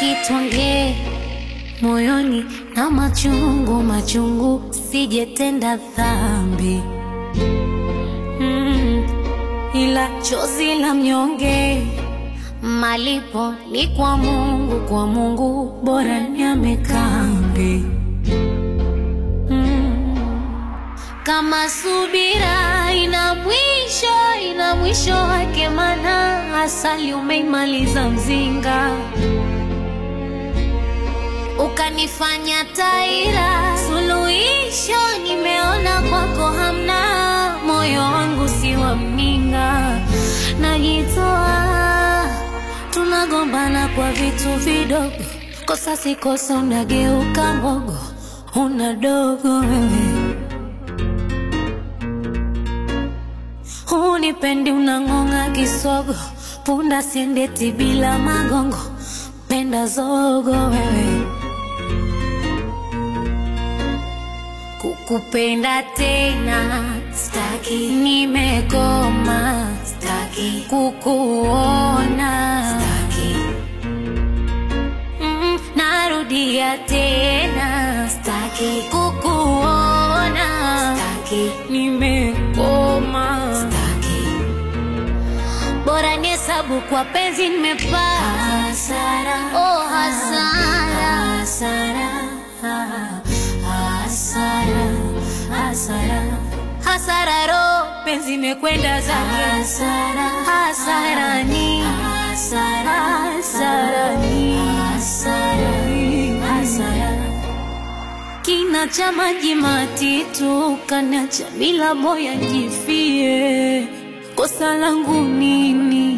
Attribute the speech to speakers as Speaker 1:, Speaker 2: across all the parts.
Speaker 1: staki tuongee moyoni na machungu machungu, sijetenda dhambi mm, ila chozi la mnyonge malipo ni kwa Mungu, kwa Mungu bora niame kambi mm. Kama subira ina mwisho, ina mwisho wake, mana asali umeimaliza mzinga, ukanifanya taira. Suluhisho nimeona kwako hamna, moyo wangu si wa mninga, najitoa tunagombana kwa vitu vidogo, kosa si kosa, unageuka mbogo, una dogo wewe Unipendi unang'ong'a kisogo, punda siendeti bila magongo, penda zogo wewe. Kukupenda tena staki, nimekoma staki, kukuona staki, mm, narudia tena staki, kukuona staki, nimekoma staki bora ni hesabu kwa penzi nimepata hasara, oh hasara, hasara, hasara, hasara, hasara, ro penzi imekwenda zake hasara, hasara ni hasara, hasara ni hasara, hasara kina cha maji matitu kanacha bila moya jifie kosa langu nini?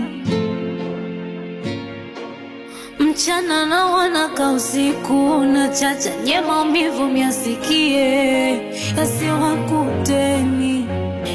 Speaker 1: Mchana na wanaka usiku na chacha nye maumivu myasikie yasiwakuteni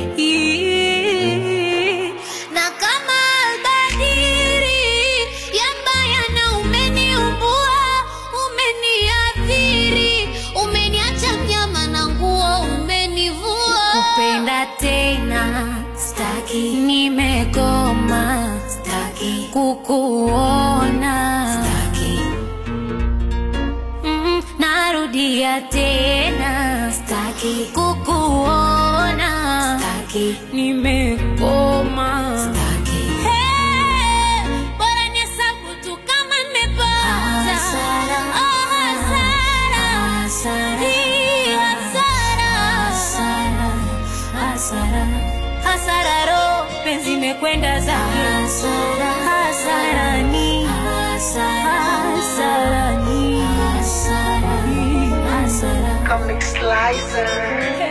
Speaker 1: Ii. na kama albadiri yambaya na umeniumbua umeniathiri umeniacha mnyama na nguo umenivua kupenda tena staki nimekoma staki kukuona staki mm, narudia tena staki kukuona staki nimekoma staki hey, bora nihesabu tu kama nimepata hasara, oh, hasara. Hii hasara. hasara hasara ro penzi imekwenda zake hasara hasara ni hasara ni hasara
Speaker 2: Comic Slicer.